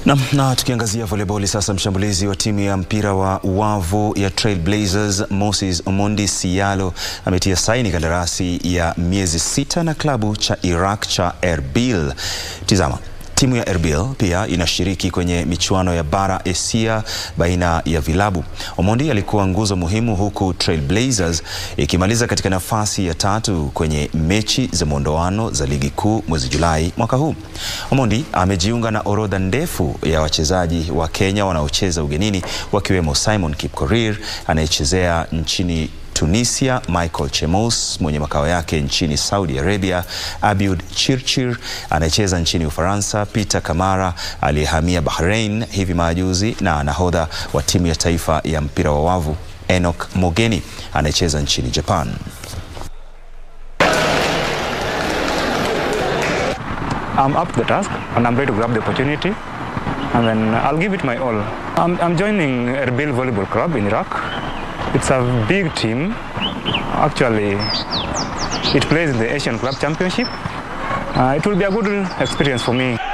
Na, na tukiangazia volleyball sasa, mshambulizi wa timu ya mpira wa wavu ya Trailblazers Moses Omondi Sialo ametia saini kandarasi ya miezi sita na klabu cha Iraq cha Erbil. Tizama. Timu ya Erbil pia inashiriki kwenye michuano ya bara Asia baina ya vilabu. Omondi alikuwa nguzo muhimu huku Trailblazers ikimaliza katika nafasi ya tatu kwenye mechi za mwondoano za ligi kuu mwezi Julai mwaka huu. Omondi amejiunga na orodha ndefu ya wachezaji wa Kenya wanaocheza ugenini wakiwemo Simon Kipkorir anayechezea nchini Tunisia, Michael Chemos mwenye makao yake nchini Saudi Arabia, Abiud Chirchir anayecheza nchini Ufaransa, Peter Kamara aliyehamia Bahrain hivi majuzi na nahodha wa timu ya taifa ya mpira wa wavu Enoch Mogeni anayecheza nchini Japan. I'm up to the task and I'm ready to grab the opportunity and then I'll give it my all. I'm, I'm joining Erbil Volleyball Club in Iraq. It's a big team. Actually, it plays in the Asian Club Championship. Uh, it will be a good experience for me.